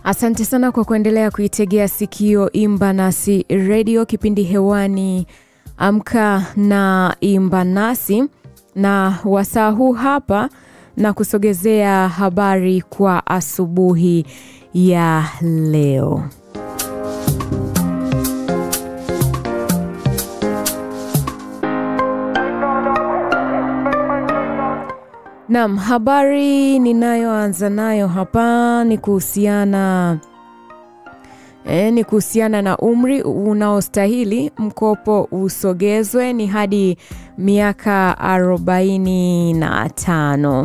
Asante sana kwa kuendelea kuitegea sikio Imba Nasi redio, kipindi hewani Amka na Imba Nasi, na wasaa huu hapa na kusogezea habari kwa asubuhi ya leo. Naam, habari ninayoanza nayo hapa ni kuhusiana E, ni kuhusiana na umri unaostahili mkopo usogezwe ni hadi miaka 45.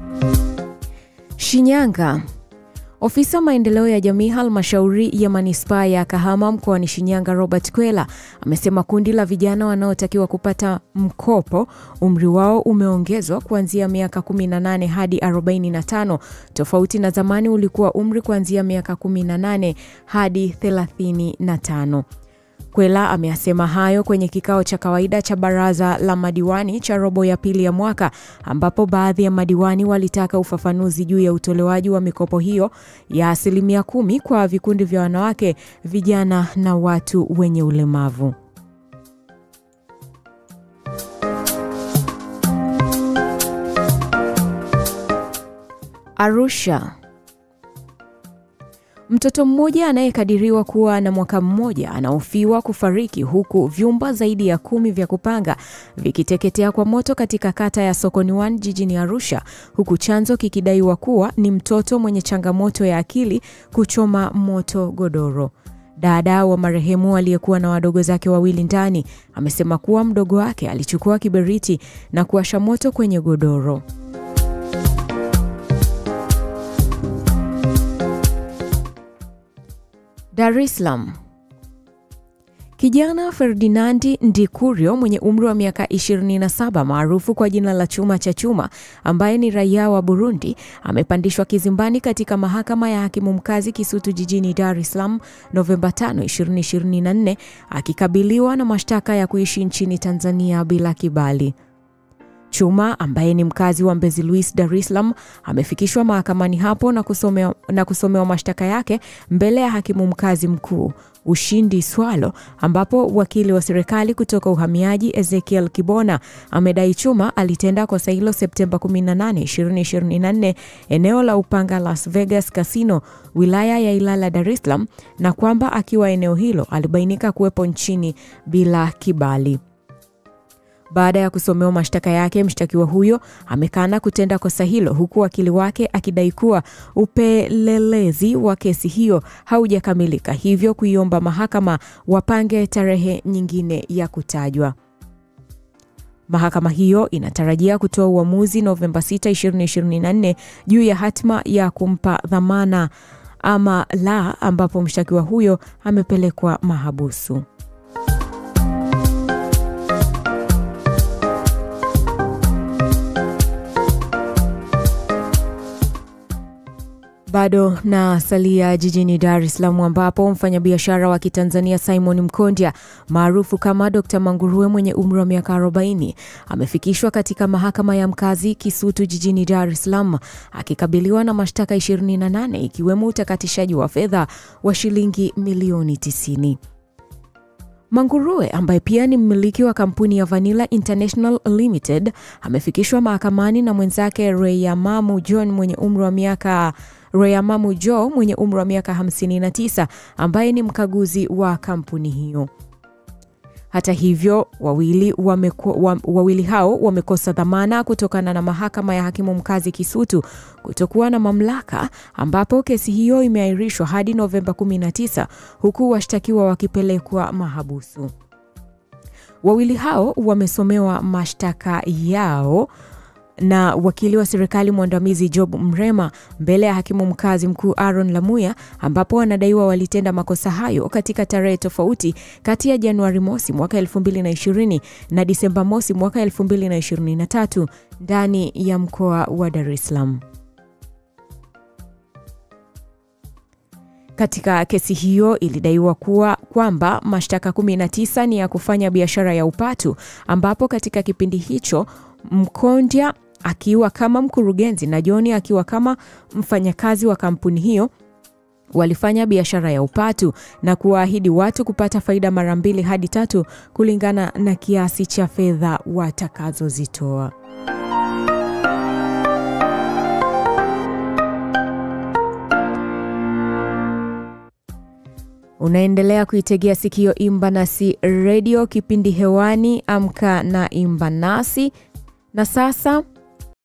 Shinyanga. Ofisa maendeleo ya jamii halmashauri ya manispaa ya Kahama mkoani Shinyanga Robert Kwela amesema kundi la vijana wanaotakiwa kupata mkopo umri wao umeongezwa kuanzia miaka 18 hadi 45 tofauti na zamani ulikuwa umri kuanzia miaka 18 hadi 35. Kwela ameyasema hayo kwenye kikao cha kawaida cha baraza la madiwani cha robo ya pili ya mwaka ambapo baadhi ya madiwani walitaka ufafanuzi juu ya utolewaji wa mikopo hiyo ya asilimia kumi kwa vikundi vya wanawake, vijana na watu wenye ulemavu. Arusha. Mtoto mmoja anayekadiriwa kuwa na mwaka mmoja anahofiwa kufariki huku vyumba zaidi ya kumi vya kupanga vikiteketea kwa moto katika kata ya Sokoni One jijini Arusha, huku chanzo kikidaiwa kuwa ni mtoto mwenye changamoto ya akili kuchoma moto godoro. Dada wa marehemu aliyekuwa na wadogo zake wawili ndani amesema kuwa mdogo wake alichukua kiberiti na kuwasha moto kwenye godoro. Dar es Salaam. Kijana Ferdinandi Ndikurio mwenye umri wa miaka 27 maarufu kwa jina la Chuma cha Chuma ambaye ni raia wa Burundi amepandishwa kizimbani katika mahakama ya hakimu mkazi Kisutu jijini Dar es Salaam Novemba 5, 2024 akikabiliwa na mashtaka ya kuishi nchini Tanzania bila kibali. Chuma ambaye ni mkazi wa Mbezi Luis, Dar es Salaam amefikishwa mahakamani hapo na kusomewa, na kusomewa mashtaka yake mbele ya hakimu mkazi mkuu Ushindi Swalo, ambapo wakili wa serikali kutoka uhamiaji Ezekiel Kibona amedai Chuma alitenda kosa hilo Septemba 18, 2024 eneo la Upanga Las Vegas Casino, wilaya ya Ilala, Dar es Salaam, na kwamba akiwa eneo hilo alibainika kuwepo nchini bila kibali. Baada ya kusomewa mashtaka yake, mshtakiwa huyo amekana kutenda kosa hilo, huku wakili wake akidai kuwa upelelezi wa kesi hiyo haujakamilika, hivyo kuiomba mahakama wapange tarehe nyingine ya kutajwa. Mahakama hiyo inatarajia kutoa uamuzi Novemba 6, 2024 juu ya hatima ya kumpa dhamana ama la, ambapo mshtakiwa huyo amepelekwa mahabusu. Bado na salia jijini Dar es Salaam ambapo mfanyabiashara wa Kitanzania Simon Mkondya maarufu kama Dr. Manguruwe mwenye umri wa miaka 40 amefikishwa katika mahakama ya mkazi Kisutu jijini Dar es Salaam akikabiliwa na mashtaka 28 ikiwemo utakatishaji wa fedha wa shilingi milioni 90. Manguruwe ambaye pia ni mmiliki wa kampuni ya Vanilla International Limited amefikishwa mahakamani na mwenzake Reyamamu John mwenye umri wa miaka Reyamamu Joe mwenye umri wa miaka 59 ambaye ni mkaguzi wa kampuni hiyo. Hata hivyo, wawili, wameko, wa, wawili hao wamekosa dhamana kutokana na mahakama ya hakimu mkazi Kisutu kutokuwa na mamlaka, ambapo kesi hiyo imeahirishwa hadi Novemba 19 huku washtakiwa wakipelekwa mahabusu. Wawili hao wamesomewa mashtaka yao na wakili wa serikali mwandamizi Job Mrema mbele ya hakimu mkazi mkuu Aaron Lamuya, ambapo wanadaiwa walitenda makosa hayo katika tarehe tofauti kati ya Januari mosi mwaka 2020 na Disemba mosi mwaka 2023 ndani ya mkoa wa Dar es Salaam. Katika kesi hiyo ilidaiwa kuwa kwamba mashtaka 19 ni ya kufanya biashara ya upatu, ambapo katika kipindi hicho Mkondya akiwa kama mkurugenzi na John akiwa kama mfanyakazi wa kampuni hiyo walifanya biashara ya upatu na kuwaahidi watu kupata faida mara mbili hadi tatu kulingana na kiasi cha fedha watakazozitoa. Unaendelea kuitegea sikio Imba Nasi Radio, kipindi hewani Amka na Imba Nasi. Na sasa